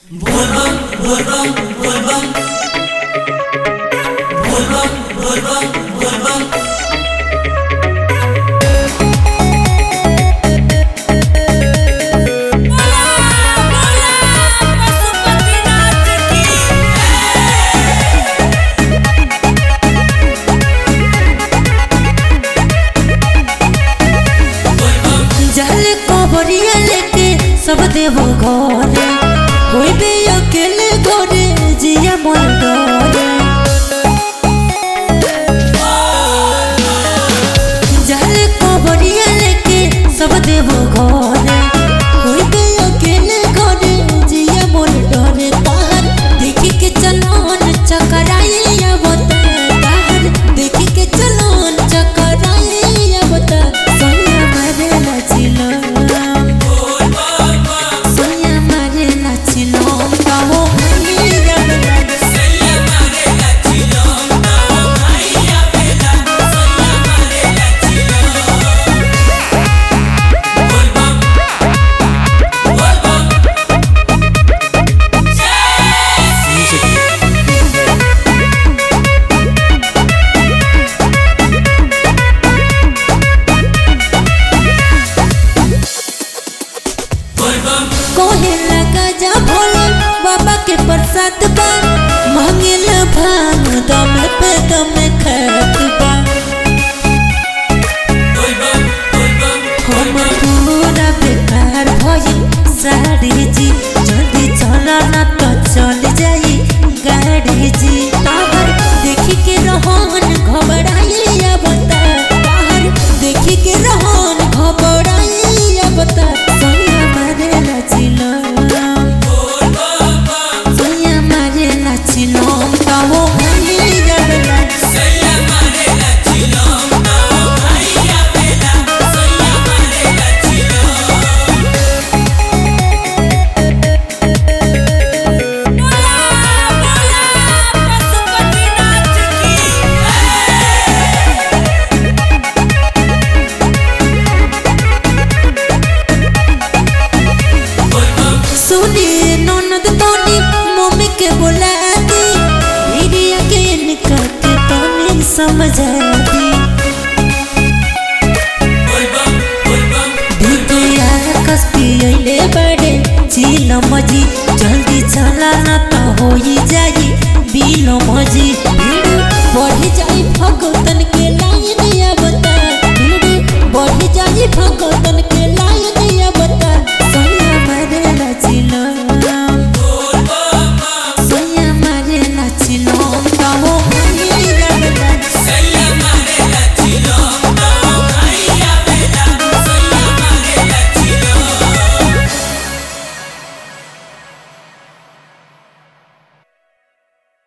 जल कबरिया लेके सब देवो घरे होइबे अकेले घरे जिया मन डरे जल कबरिया लेके सब देवो घरे होइबे अकेले घरे जिया मन डरे तार देखी के चलोन चकराइया बता तार देखी के चलोन चकराइया बता सोनिया मारे नाचिलो सोनिया मारे नाचिलो ताहो भैया बता कोहे लगा जा भोले बाबा के प्रसाद बा मांगिल भांग दम पे दम खत बा हम पूरा बेकार भइल साड़ी जी जल्दी चला ना तो चल जाई गाड़ी जी ताहर देखी के रहन घबराइया बता ताहर देखी के रहन घबराइया बता सोनिया मारे नाचिलो सोनिया मारे नाचिलो ताहो भैया बता सुनी ननद तोनी मम्मी के बुला दी दीदिया के निकल के तोनी समझा दी दीदिया कस पियले बड़े चील मजी जल्दी चला ना तो होई जाई बीलो मजी भीड़ बढ़ जाई भगतन के लाइन या बता भीड़ बढ़ जाई भगतन